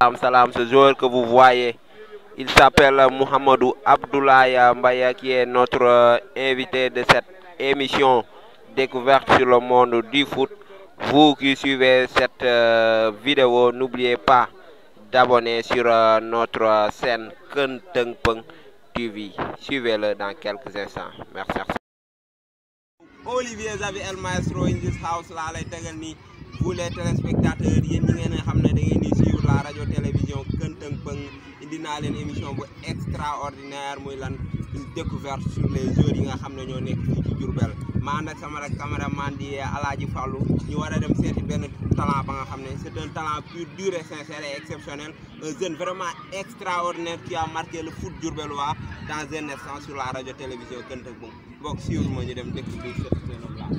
Salam salam, ce joueur que vous voyez, il s'appelle Mohamedou Abdoulaye Mbaye qui est notre euh, invité de cette émission découverte sur le monde du foot. Vous qui suivez cette euh, vidéo, n'oubliez pas d'abonner sur euh, notre euh, chaîne Kenteng Peng TV. Suivez-le dans quelques instants. Merci. Olivier Zavi El Maestro in this house laa lay tegal ni vous les téléspectateurs yéen ñi ngeen xam ne da ngeen di suivre la radio télévision Kenteng Peng indi naa leen émission bu extraordinaire muy lan une découverte sur les joueurs yi nga xam ne ñoo nekk fii ci Diourbel ma ànd ak sama rek caméraman di Alaaji Fallou ñu war a dem seeti benn talent ba nga xam ne c'est un talent pur dur et sincère et exceptionnel un jeune vraiment extraordinaire qui a marqué le foot diourbellois dans un instant sur la radio télévision Kenteng Peng mbokk suivre ma ñu dem découvrir ce jeune homme là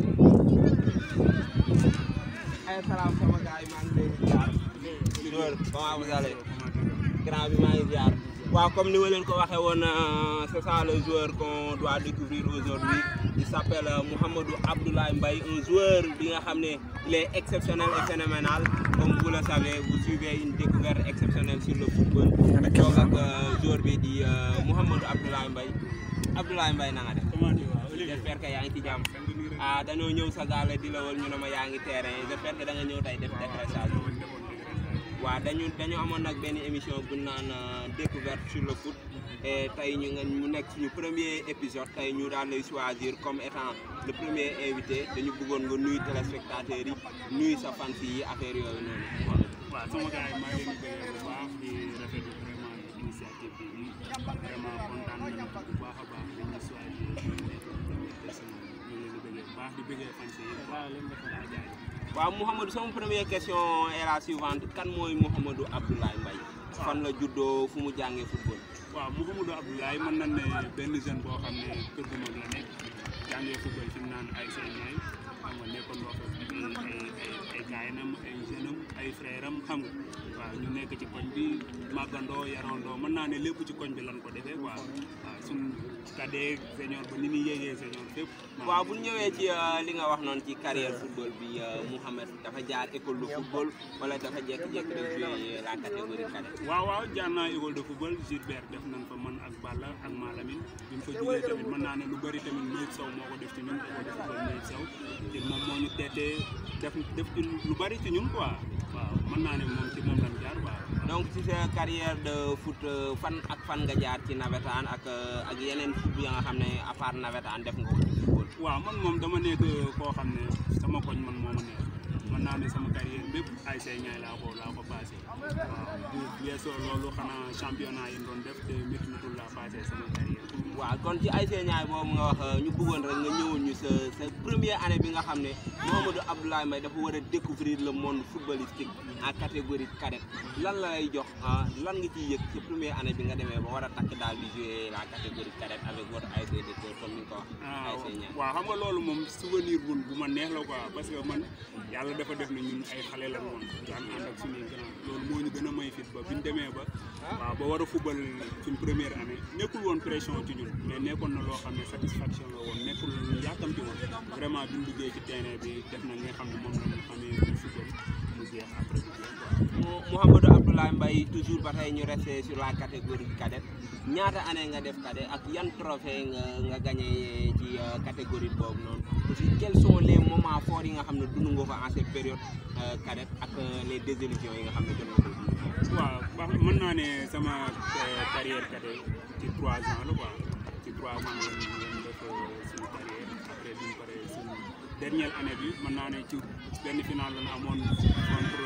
ay salaam sama gars yi maa ngi leen di ziar joueur comment vous allez grand bi maa ngi ziar waaw comme ni ma leen ko waxee woon c'est ça le joueur qu'on doit découvrir aujourd'hui il s'appelle Mohamedou Abdoulaye Mbaye un joueur bi nga xam ne il est exceptionnel et phénoménal comme vous le savez vous suivez une découverte exceptionnelle sur le football toog ak joueur bi di Mohamedou Abdoulaye Mbaye Abdoulaye Mbaye na nga def j'espère que yaa ngi ci jàmm ah dañoo ñëw sa gaale di la wal ñu ne ma yaa ngi terrain j'espère que da nga ñëw tey def décrassage waaw dañu dañu amoon nag benn émission bu naan découverte sur le foot et tey ñu nga mu nekk suñu premier épisode tey ñu daal lay choisir comme étant le premier invité dañu bëggoon nga nuyu téléspectateurs yi nuyu sa fans yi affaire yooyu noonu. waaw sama gars yi maa ngi leen di bëggee bu baax di rafetlu vraiment initiative bi vraiment kontaan nañu bu baax a baax dañuy choisir ñu ngi leen di bëggee bu baax di bëggee fans yi waaw leen dafa laa jaay waaw Mouhamadou sama première question est la suivante kan mooy Mouhamadou Abdoulaye Mbaye fan la juddoo fu mu jàngee football. waaw Mouhamadou Abdoulaye mën nañ ne benn jeune boo xam ne kër gu mag la nekk jàngee football fi mu naan ay seen ñaay xam nga nekkoon loo xam ne ay ay ay gaayinam ay jeune am ay frère am xam nga waaw ñu nekk ci koñ bi màggandoo yarandoo mën naa ne lépp ci koñ bi lan ko defee quoi waaw suñ cadet senior ba ni muy yéegee senior fépp waaw bu ñu ñëwee ci li nga wax noonu ci carrière football bi Mouhamed dafa jaar école de football wala dafa jékki-jékki rek jouer la catégorie cadet. waaw waaw jaar naa école de football Gilbert def nañ fa man ak Balla ak Malamine bi mu fa jógee tamit mën naa ne lu bëri tamit Mayib Sow moo ko def ci ñun école de football Mayib Sow te moom moo ñu teetee def def ci lu bëri ci ñun quoi waaw mën naa ne moom ci moom lañ jaar waaw. donc ci sa carrière de foot fan ak fan nga jaar ci nawetaan ak ak yeneen foot ya nga xam ne à part nawetaan def nga ko ci football. waaw man moom dama nekk koo xam ne sama koñ man moo ma neex mën naa ne sama carrière bépp ay say ñaay laa ko laa ko passé waaw bu weesoo loolu xanaa championnat yi doon def te méttiwutul laa passé sama carrière. waaw kon ci ay see ñaay boobu nga wax ñu bëggoon rek nga ñëwoon ñu sa sa première année bi nga xam ne Mouhamadou Abdoulaye Mbaye dafa war a découvrir le monde footballistique en catégorie cadette lan la lay jox lan nga ciy yëg sa première année bi nga demee ba war a takk daal di jouer la catégorie cadette avec votre ASC de cœur comme ni nga ko wax. ay see ñaay waaw xam nga loolu moom souvenir bu bu ma neex la quoi parce que man yàlla dafa def na ñun ay xale la woon daan ànd ak suñuy grand loolu moo ñu gën a may fit ba bi ñu demee ba waaw ba war a fubal suñ première année nekkul woon pression ci ñun mais nekkoon na loo xam ne satisfaction la woon nekkul lu yàkkamti woon vraiment bi ñu duggee ci terrain bi def na li nga xam ne moom la ñu xamee bu fubal mu jeex après bu jeex quoi. Mouhamadou Abdoulaye Mbaye toujours ba tey ñu resté sur la catégorie cadette ñaata année nga def cadet ak yan trophée nga nga gagné ci catégorie boobu noonu aussi quels sont les moments forts yi nga xam ne dund nga ko en cette période cadette ak les désillusions yi nga xam ne jot nga ko dund. waaw baax mën naa ne sama carrière cadet ci trois ans la quoi ci trois ans la ñu def suñu carrière après bi ñu paree suñu dernière année bi mën naa ne ci benn final la ñu amoon contre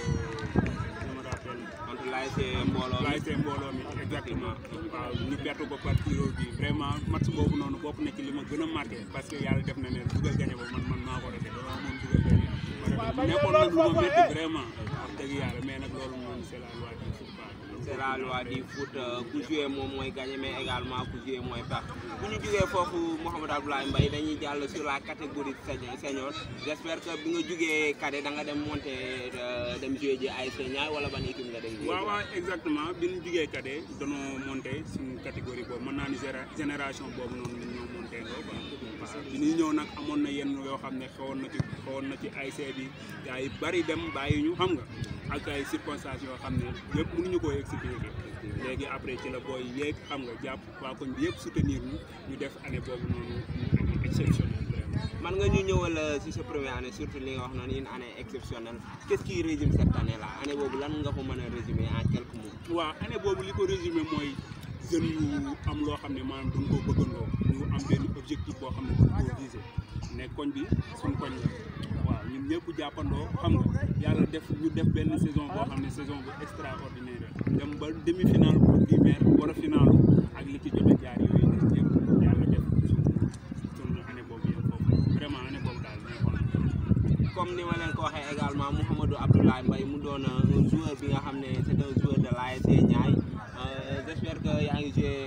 je me rappelle. contre l'ASC Mbooloo mi l'ASC Mbooloo mi exactement waaw ñu perte ko par tiro bi vraiment match boobu noonu bokk na ci li ma gën a marqué parce que yàlla def na ne dugal gañe ba man man maa ko defee dama moom dugal gañe nekkoon na lu ma métti vraiment wax dëgg yàlla mais nag loolu moom c'est la loi du foot c'est la loi du foot ku joué moom mooy gagné mais également ku joué mooy perte bu ñu jógee foofu Mouhamadou Abdoulaye Mbaye dañuy jàll sur la catégorie senior j'espère que bi nga jógee cadet da nga dem monter dem joué ji ASC Niayes wala ban équipe nga dem joué waaw waaw exactement bi ñu jugee cadet danoo monté suñu catégorie boobu mën naa ni génération boobu noonu ñoo monté ngoo quoi waaw bi ñuy ñëw nag amoon na yenn yoo xam ne xawoon na ci xawoon na ci ASC bi gars yi bari dem bàyyi ñu xam nga ak ay circonstances yoo xam ne yëpp mënuñu koo expliquer léegi après ci la booy yéeg xam nga jàpp waa koñ bi yëpp soutenir ñu ñu def année boobu noonu année exceptionnelle vraiment. man nga ñu ñëwal si sa première année surtout li nga wax noonu une année exceptionnelle qu'est-ce qui résume cette année là année boobu lan nga ko mën a résumer en quelques mots. waaw année boobu li ko résumé mooy jeunes yu am loo xam ne maanaam duñ koo bëggandoo ñu am benn objectif boo xam ne duñ koo visé ne koñ bi suñ koñ la waaw ñun ñëpp jàppandoo xam nga yàlla def ñu def benn saison boo xam ne saison bu extraordinaire la dem ba demi finale pour di maire war a finaalu ak li ci jot a jaar yooyu des yëpp yàlla def suñ suñ année boobu yëpp foofu vraiment année boobu daal neexoon na comme ni ma leen ko waxee également Mouhamadou Abdoulaye Mbaye mu doon un joueur bi nga xam ne c'est un joueur de l'ASC Niayes j'espère que yaa ngi joué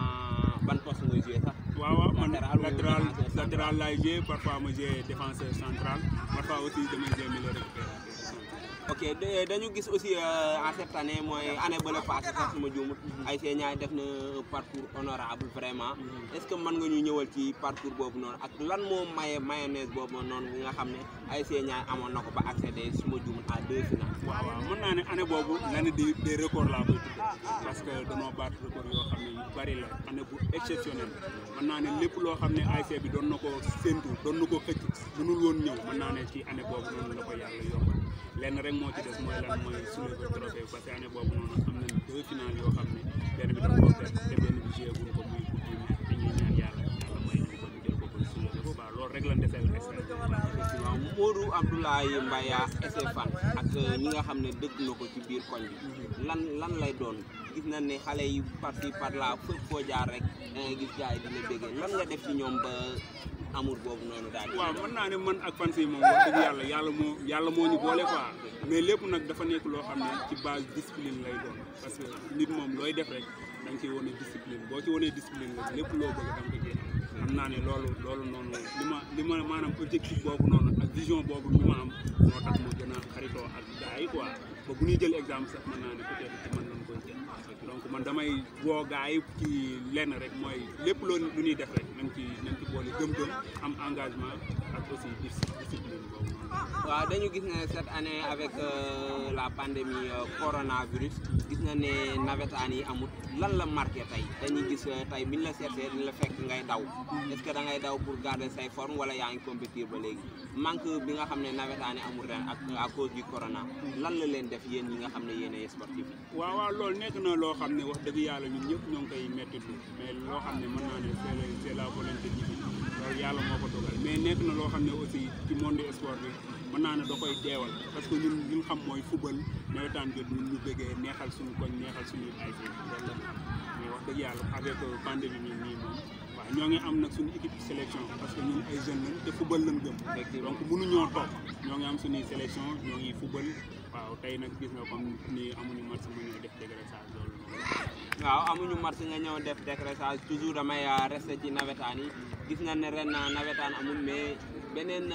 en ban poste nga joué sax. waaw waaw man Latéral ou latéral défenseur central? latéral laay joué parfois ma joué défenseur central parfois aussi damay joué milieu récupérateur ok de- dañu gis aussi euh, en cette année mooy année ba la passé sax suma juumut ASC Niayes def na un parcours honorable vraiment est-ce que mën nga ñu ñëwal ci parcours boobu noonu ak lan moo maye mayonnaise boobu noonu bi nga xam ne ASC Niayes amoon na ko ba accéder suma juumut à deux finales waaw waaw mën naa ne année boobu l'année des des records laa koy tuddee parce que danoo battre record yoo xam ne yu bari la année bu exceptionnelle mën naa ne lépp loo xam ne ASC bi doon na ko séntu doon na ko xëcc mënul woon ñëw mën naa ne ci année boobu noonu la ko yàlla yombal lenn rek moo ci des mooy lan mooy soulever trophée parce que année boobu noonu am nañ deux finales yoo xam ne benn bi dafa ko perte te benn bi joué wuñ ko muy coupe du maire dañuy ñaan yàlla yàlla may ñu ko ñu jël ko pour soulever ko waaw loolu rek lañ deseel extra effectivement Modou Abdoulaye Mbaye SC Fan ak ñi nga xam ne dëgg na ko ci biir koñ bi lan lan lay doon gis nañ ne xale yi par ci par là fépp foo jaar rek da ngay gis gars yi dina béggee lan nga def ci ñoom ba amour boobu noonu daal di waaw mën naa ne man ak fan si moom wax dëgg yàlla yàlla moo yàlla moo ñu boole quoi mais lépp nag dafa nekk loo xam ne ci base discipline lay doon parce que nit moom looy def rek da nga ciy wane discipline boo ci wanee discipline la lépp loo bëgg da nga ko ciy am xam naa ne loolu loolu noonu li ma li ma maanaam objectif boobu noonu ak vision boobu bi ma am moo tax ma gën a xaritoo ak gars yi quoi ba bu ñuy jël exemple sax mën naa ne peut-être ci man lañ koy jël donc man damay woo gars yi ci lenn rek mooy lépp loo lu ñuy def rek nañ ci nañ ci boole gëm-gëm am engagement ak aussi dis- discipline boobu noonu. waaw dañu gis ne cette année avec euh, la pandémie euh, coronavirus gis na ne nawetaan yi amut lan la marqué tey dañuy gis euh, tey biñ la seetee dañ la fekk ngay daw est-ce que da ngay daw pour garder say forme wala yaa ngi compétir ba léegi manque bi nga xam ne nawetaan yi amul ren ak à cause du corona lan la leen def yéen ñi nga xam ne yéen ay sportif yi waaw waaw loolu nekk na loo xam ne wax dëgg yàlla ñun ñëpp ñoo ngi koy mettitlu mais loo xam ne mën naa ne c'est la c'est la volonté divine loolu yàlla moo ko dogal mais nekk na loo xam ne aussi ci monde sport bi mën naa ne da koy teewal parce que ñun li ñu xam mooy football nawetaan jot ñun ñu bëggee neexal suñu koñ neexal suñu ay loolu la mais wax dëgg yàlla avec pandémie bi nii moom waaw ñoo ngi am nag suñu équipe sélection parce que ñun ay jeunes lañ te football lañ gëm donc mënuñoo toog ñoo ngi am suñuy sélection ñoo ngi football waaw tey nag gis nga comme ni amuñu match mu ñëw def dégraissage loolu noonu waaw amuñu match nga ñëw def décrassage toujours damay euh, rester ci nawetaan yi gis na ne ren euh, nawetaan amul mais beneen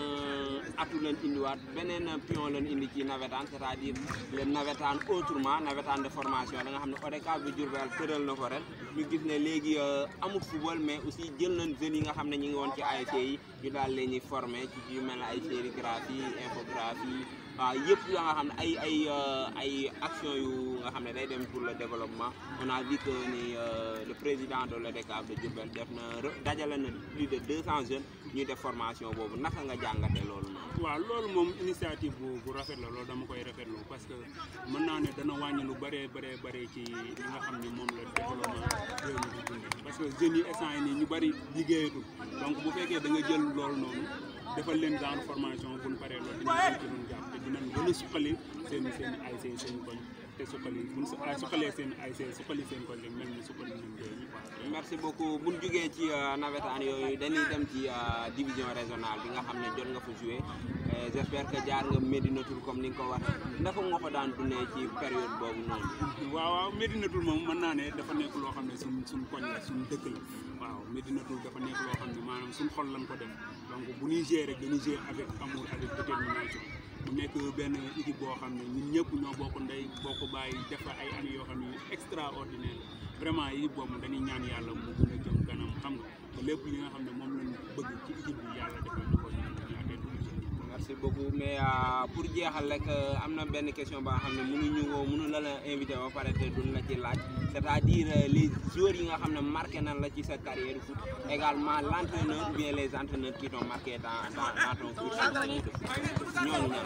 euh, atu leen indiwaat beneen euh, pion leen indi ci nawetaan c'est-à-dire le nawetaan autrement nawetaan de formation da nga xam ne ODCAV bi Diourbel tëral na ko ren ñu gis ne léegi euh, amul football mais aussi jël nañ jeunes yi nga xam ne ñu ngi woon ci ASC yi ñu daal leen ñuy former ci yu mel ne ay sérigraphie infographie waaw yëpp yoo nga xam ne ay ay euh, ay action yu nga xam ne day dem pour le développement on a vu que ni euh, le président de l'ODCAV de Diourbel def na re- dajale na plus de 200 jeunes ñuy def formation boobu naka nga jàngate loolu noonu. waaw loolu moom initiative bu bu rafet la loolu dama koy rafetlu parce que mën naa ne dana wàññi lu bëree bëree bëri ci li nga xam ne moom la développement réew mi di dundee parce que jeunes yi instant yi nii ñu bëri liggéeyatul donc bu fekkee da nga jël loolu noonu defal leen genre formation bu ñu paree loolu dinañ ci doon jàpp te dinañ gën a suqali seen seen ay seen seen koñ te suqali bu ñu su- ah, suqalee seen ay seen suqali seen koñ rek mel ni suqali nañ réew mi quoi. merci beaucoup bu ñu jugee ci euh, nawetaan yooyu dañuy dem ci euh, division régionale bi nga xam ne jot nga fa joué Euh, j'espère que jaar nga Médina Tour comme ni nga ko waxee naka nga ko daan dundee ci période boobu noonu. waaw waaw Médinatul moom mën naa ne dafa nekk loo xam ne suñ suñ koñ la suñ dëkk la waaw Médinatul dafa nekk loo xam ne maanaam suñ xol lañ ko def donc bu ñuy gérer rek dañuy gérer avec amour avec détermination mu nekk benn équipe boo xam ne ñun ñëpp ñoo bokk ndey bokk bàyyi def fa ay années yoo xam ne yu extraordinaire la vraiment équipe boobu dañuy ñaan yàlla mu gën a jëm kanam xam nga te lépp li nga xam ne moom lañ bëgg ci équipe bi yàlla defal ñu ko ñu yaatee dugg ci. merci beaucoup mais euh, pour jeexal rek euh, am na benn question ba nga xam ne mënuñu ko mënu la la invité ba pare te duñ la ci laaj c'est-à-dire euh, les joueurs yi nga xam ne marqué nañ la ci sa carrière foot également l'entraîneur ou bien les entraîneurs qui t'ont marqué dans dans dans ton cursus de foot ñooñu ñan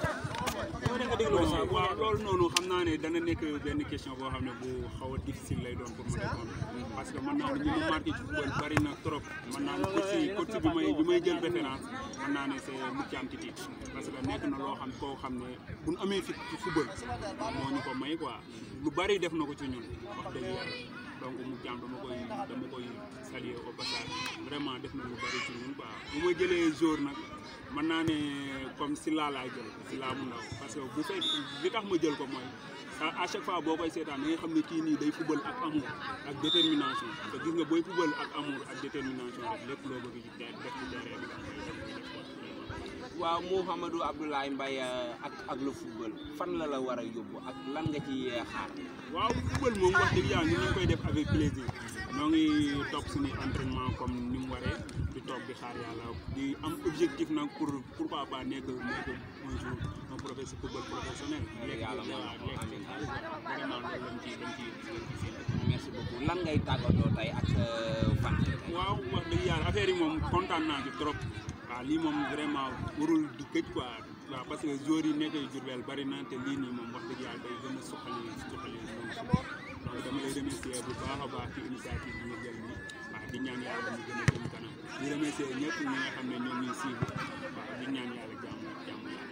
waaw waaw loolu noonu xam naa ne dana nekk benn question boo xam ne bu xaw a difficile lay doon pour ma répondre parce que mën naa ne ñi ma marqué ci football bari na trop mën naa ne coach yi coach bi may bi may jël référence mën naa ne c'est Moutiam Titi parce que nekk na loo xam koo xam ne bu ñu amee fit ci football moo ñu ko may quoi lu bari def na ko ci ñun wax dëgg yàlla donc Moutiam dama koy dama koy saluer au passage vraiment def na lu bari ci ñun quoi bu ma jëlee jour nag mën naa ne comme Silla laay jël Silla mu ndaw parce que bu fekk li tax ma jël ko mooy à chaque fois boo koy seetaan da nga xam ne kii nii day football ak amour ak détermination te gis nga booy football ak amour ak détermination rek lépp loo bëgg ci def ci terrain bi da nga koy def koy def quoi. waaw Mouhamadou Abdoulaye Mbaye euh, ak ak le football fan la la war a yóbbu ak lan nga ci euh, xaar waaw football moom wax dëgg yàlla ñu ngi koy def avec plaisir ñoo ngi topp suñuy entraînement comme ni mu waree di toog di xaar yàlla di am objectif nag pour pourquoi pas nekk nekk un jour un professeur football professionnel. lekk Yàlla mën na waaw ko, lekk ci amiin. xaalis quoi vraiment loolu lañ ciy lañ ciy lañ ciy séntu. merci beaucoup lan ngay tàggatoo tey ak sa fan tey waaw wax dëgg yàlla affaire yi moom kontaan naa ci trop waaw lii moom vraiment warul di gëj quoi waaw parce que joueurs yi nekk Diourbel bari na te lii nii moom wax dëgg yàlla day gën a suqali suqali moom si donc dama lay remercier bu baax a baax ci initiative bi nga jël nii waaw di ñaan yàlla mu gën a jëm kanam di remercier ñëpp ñi nga xam ne ñoom ñuy suivre waaw di ñaan yàlla jàmm jàmm yàlla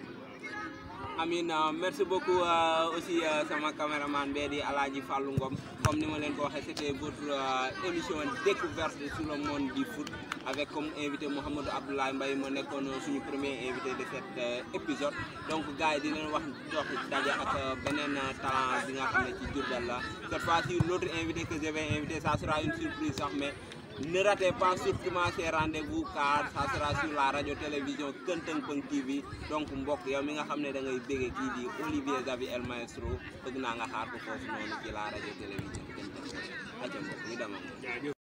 waaw. Amin euh, merci beaucoup euh, aussi euh, sama caméraman bee di Alaaji Fallou Ngom comme ni ma leen ko waxee c'était votre euh, émission découverte sur le monde du foot avec comme invité Mouhamadou Abdoulaye Mbaye moo nekkoon suñu premier invité de cet euh, épisode donc gars yi di leen wax jox daje ak euh, beneen euh, talent bi nga xam ne ci Diourbel la cette fois-ci l'autre invité que je vais inviter ça sera une surprise sax mais ne ratez pas surtout ces rendez-vous car ça sera sur la radio télévision Këntëng Pëng TV donc mbokk yow mi nga xam ne da ngay béggee kii di Olivier Zavi El Maestro bëgg naa nga xaar ko foofu noonu ci la radio télévision Këntëng Pëng aca mbokk ñu demoon jaajëf